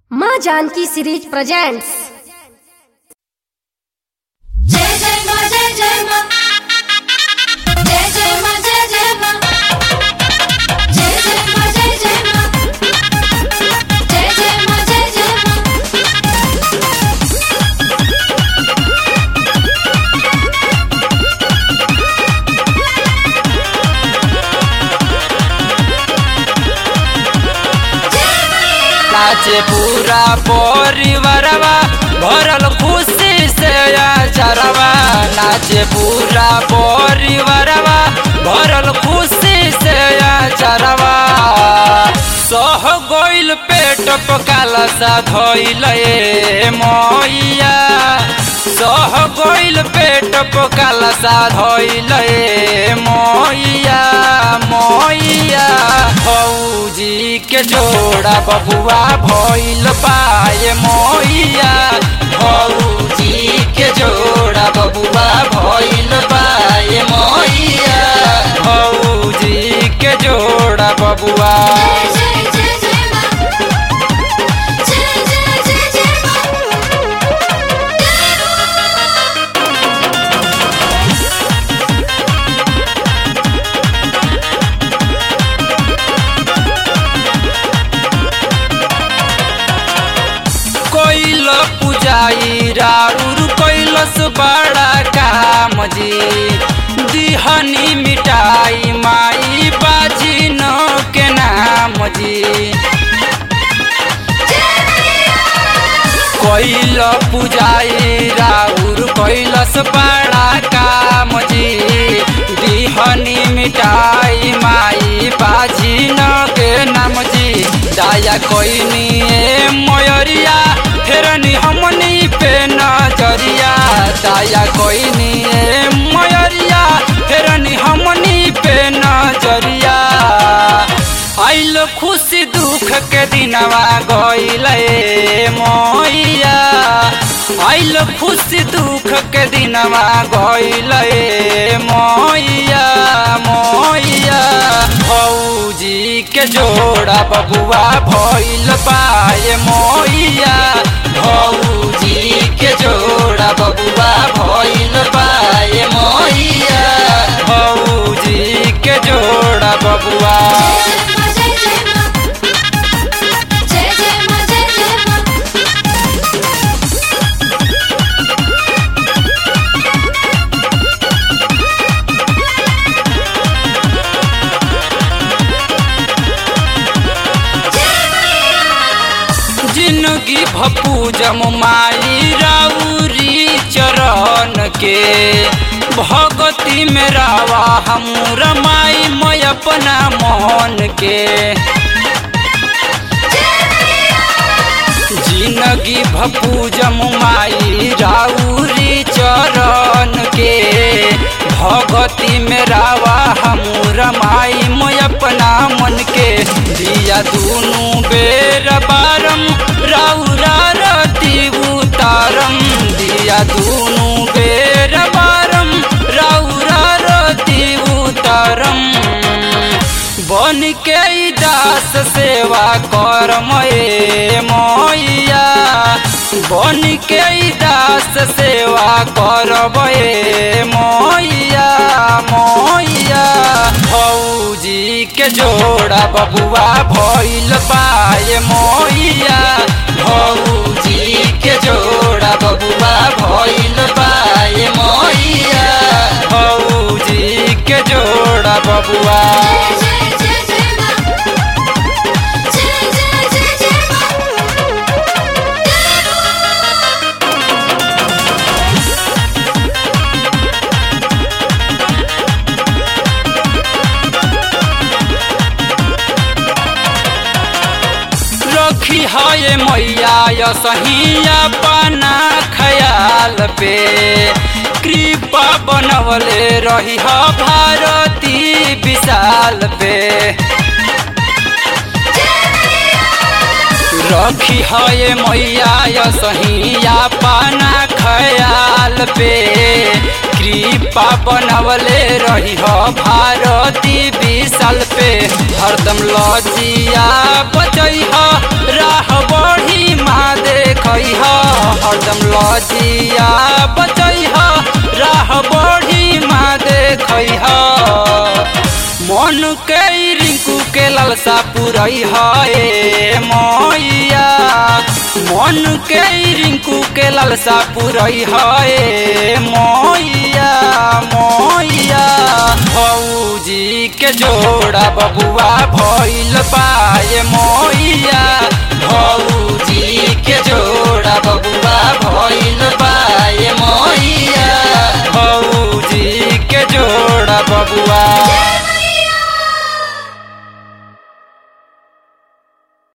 माँ Janaki series presents जय जय मा जय जय मा जय जय मा जय जय मा जय जय मा जय जय मा जय जय मा जय जय मा नाचे पूरा परिवारवा भरल खुशी से चरवा नाचे पूरा परिवारवा भरल खुशी से चरवा सह गइल पेट पकाला सा धइल मैया सह गइल पेट पकाला सा धइल मैया मैया फौजी के जोड़ा बबुआ भइल पाए मैया फौजी के जोड़ा बबुआ भइल पाए मैया फौजी के जोड़ा बबुआ जय जय जय मा जय जय जय जय मा कोइल पुजाई राउर कैलस बड़ा काम जी दिहनी मिटाई माई बाजी न के नाम जी कैल पुजाई राउर कैलस बड़ा काम जी दिहनी मिटाई माई बाजी न के नाम जी दया कोइनी ए मयरिया फेरनी हमनी पे नजरिया दया कोइनी ए मयरिया फेरनी हमनी पे नजरिया आइल खुशी दुख के दिनवा गइल मैया आइल खुशी दुख के दिनवा गइल मैया मैया फौजी के जोड़ा बबुआ भइल पाए मैया फौजी के जोड़ा बबुआ भइल पाए मैया फौजी के जोड़ा बबुआ जय जय मा जय जय मा जय जय मा जय जय मा जिंदगी भपूजम माई राउरी चरण के भगती में रावा हम रमाई मैं अपना मोहन के जिंदगी भपूजम माई राउरी चरण के भगती में रावा हम रमाई मैं अपना मन के दिया दूनु बेर बारम राउरा रति उतारम दिया दूनु बेर बारम राउरा रति उतारम बन के ई दास सेवा कर ए मैया बन के ई दास सेवा करब ए मैया मैया फौजी के जोड़ा बबुआ भइल पाए मैया फौजी के जोड़ा बबुआ भइल पाए मैया फौजी के जोड़ा बबुआ जय जय जय मा जय जय जय जय मा रखी है मैया य सहिया पाना खयाल पे कृपा बनवले रही ह भारती विशाल पे रखी है मैया य सहिया पाना खयाल पे कृपा बनवले रही ह भारती विशाल पे हरदम लजिया बचई ह राह बढ़ी जई मन के रिंकू के लालसा पुरई है मैया मन के रिंकू के लालसा पुरई है मैया मैया भौजी के जोड़ा बबुआ भइल पाए मैया